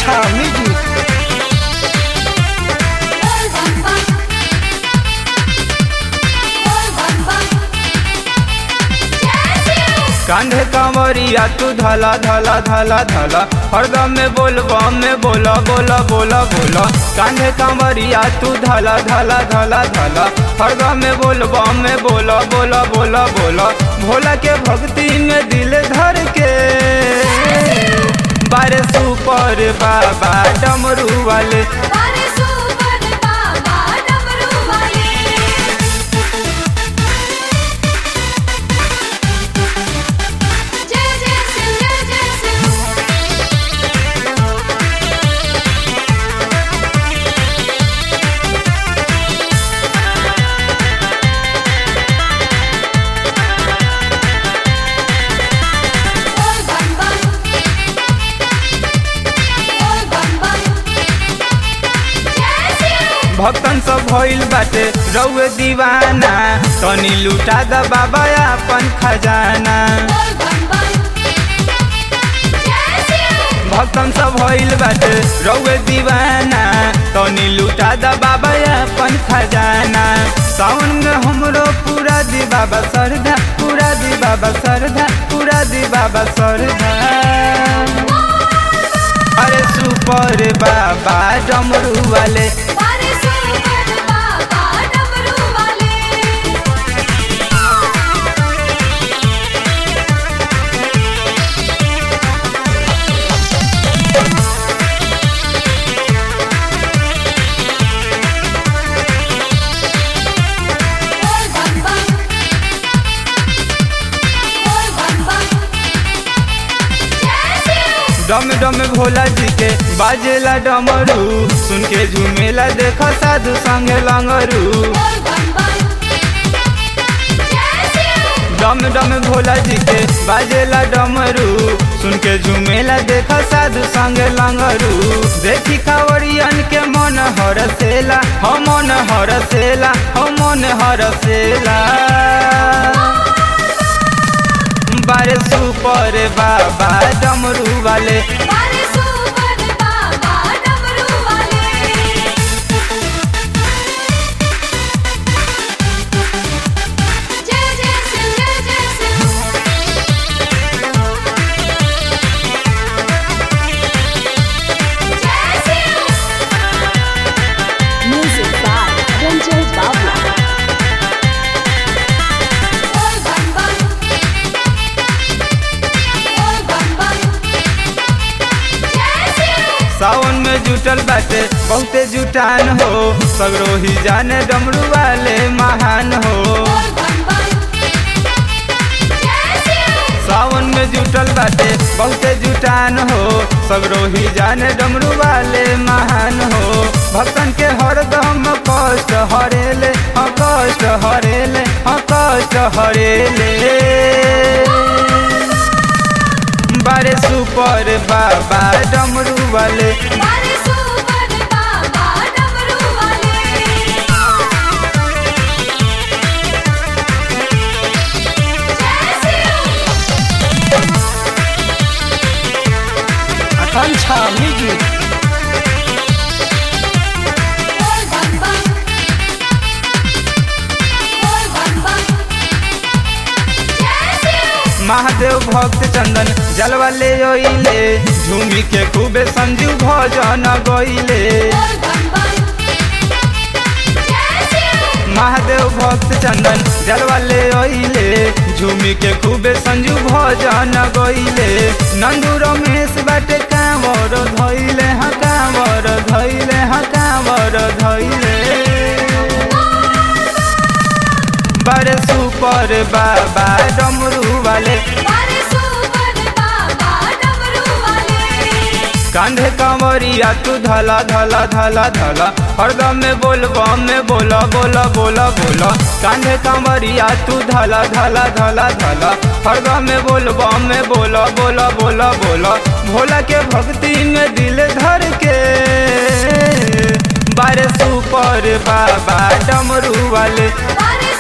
Kancha Music. कांधे कांवरिया तू धला धला धला धला हरदम में बोल बम में बोला बोला बोला बोला कांधे कांवरिया तू धला धला धला धला हरदम में बोल बम में बोला बोला बोला बोला भोला के भक्ति में दिल धर के बारे सुपर बाबा डमरू वाले भक्तन सब भइल बाटे रउए दीवाना तनी लुटा द बाबा अपन खजाना भक्तन सब भइल बाटे रउए दीवाना तनी लुटा द बाबा अपन खजाना सावन में हमरो पूरा दी बाबा सरधा पूरा दी बाबा सरधा पूरा दी बाबा सरधा अरे सुपर बाबा डमरू वाले डम डम भोला जी के बाजेला डमरू सुन के झूमेला देखा साधु संगे लंगरू डम डम भोला जी के बाजेला डमरू सुन के झूमेला देखा साधु संगे लंगरू देखी कावड़ियन के मन हरसेला हम मन हरसेला हम मन हरसेला बारे सुपर बाबा डमरू वाले Music by Ranjay Bawla. सावन में जुटल बाटे बहुते जुटान हो सगरो ही जाने डमरू वाले महान हो सावन में जुटल बाटे बहुते जुटान हो सगरो ही जाने डमरू वाले महान हो भक्तन के हरदम कष्ट हरेले हाँ कष्ट हरेले हाँ कष्ट हरेले बारे सुपर बाबा डमरू वाले Kancha Music. महादेव भक्त चंदन जलवा ले ओइले झूमी के खूबे संजू भजन गइले महादेव भक्त चंदन जलवा ले ओइले झूमी के खूबे संजू भजन गइले नंदू रमेश बाटे कांवर धइले हाँ कांवर धइले हाँ कांवर धइले बड़े सुपर बाबा डमरू वाले कांधे कांवरिया तू धला धला धला धला हरदम में बोल बम में बोला बोला बोला बोला कांधे कांवरिया तू धला धला धला धला हरदम में बोल बम में बोला बोला बोला बोला भोला के भक्ति में दिल धर के बारे सुपर बाबा डमरू वाले बारिश